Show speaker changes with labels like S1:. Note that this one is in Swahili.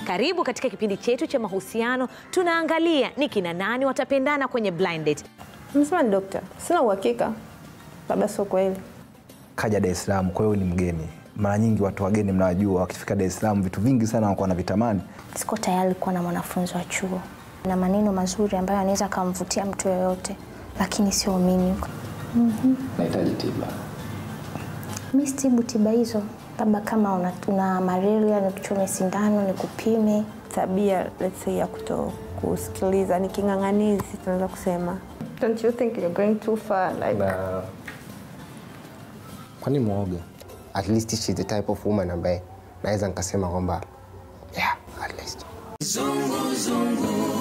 S1: Karibu katika kipindi chetu cha mahusiano. Tunaangalia ni kina nani watapendana kwenye blind date.
S2: Msema ni dokta, sina uhakika, labda sio kweli.
S3: kaja Dar es Salaam, kwa hiyo ni mgeni. Mara nyingi watu wageni mnawajua, wakifika Dar es Salaam vitu vingi sana wanakuwa wanavitamani.
S4: Siko tayari kuwa na mwanafunzi wa chuo na maneno mazuri ambayo anaweza akamvutia mtu yoyote, lakini sio mimi.
S5: Nahitaji tiba.
S4: Mi sitibu tiba hizo, labda kama una, una malaria nikuchome sindano nikupime.
S2: Tabia let's say ya kuto kusikiliza ni king'ang'anizi, tunaweza kusema. Don't you think you're going too far like
S5: Na kwani mwoga?
S6: at least she's the type of woman ambaye naweza nikasema kwamba yeah, at least
S7: Zungu zungu